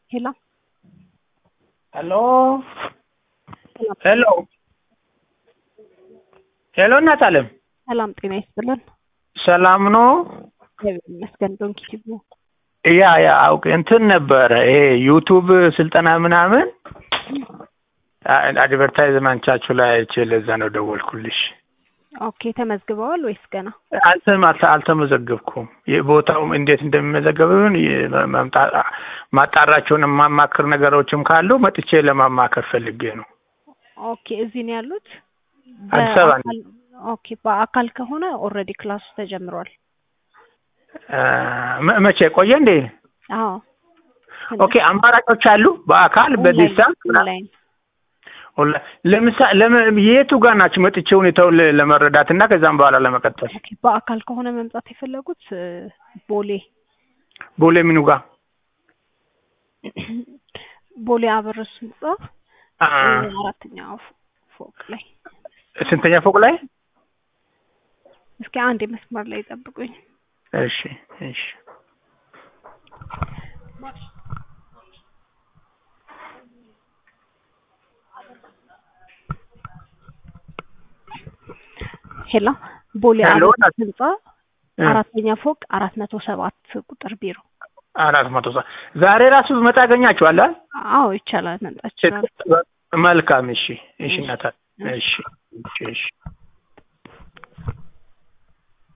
ሄሎ ሄሎ ሄሎ ሄሎ እናት አለም ሰላም ጤና ይስጥልን። ሰላም ነው? እግዚአብሔር ይመስገን። ዶንኪ ቲቪ ያ ያ አውቅ እንትን ነበረ ይሄ ዩቱብ ስልጠና ምናምን አድቨርታይዝመንቻችሁ ላይ አይቼ ለዛ ነው ደወልኩልሽ። ኦኬ ተመዝግበዋል ወይስ ገና? አልተም አልተመዘገብኩም። ቦታውም እንዴት እንደሚመዘገብን ማጣራቸውን የማማክር ነገሮችም ካሉ መጥቼ ለማማከር ፈልጌ ነው። ኦኬ እዚህ ነው ያሉት? አዲስ አበባ ነው። በአካል- ኦኬ በአካል ከሆነ ኦልሬዲ ክላሱ ተጀምሯል። መ- መቼ ቆየ እንዴ? አዎ ኦኬ አማራጮች አሉ በአካል በዚህ ሰዓት ኦንላይን ኦንላይን ለምሳሌ ለምን የቱ ጋር ናችሁ? መጥቼ ሁኔታውን ለ- ለመረዳት እና ከዛም በኋላ ለመቀጠል ኦኬ በአካል ከሆነ መምጣት የፈለጉት እ፣ ቦሌ ቦሌ ምኑ ጋር ቦሌ አበረሱ ህንጻ አ፣ እ፣ አራተኛው ፎ- ፎቅ ላይ ስንተኛ ፎቅ ላይ? እስኪ አንድ መስመር ላይ ጠብቁኝ። እሺ እሺ ሄሎ ቦሌ ሄሎ፣ አበረሱ ህንጻ እ፣ አራተኛ ፎቅ አራት መቶ ሰባት ቁጥር ቢሮ። አራት መቶ ሰ- ዛሬ ራሱ ብመጣ አገኛችኋለሁ አይደል? አዎ ይቻላል፣ መምጣት ይችላል። መልካም እሺ እሺ እናታ እሺ እሺ እሺ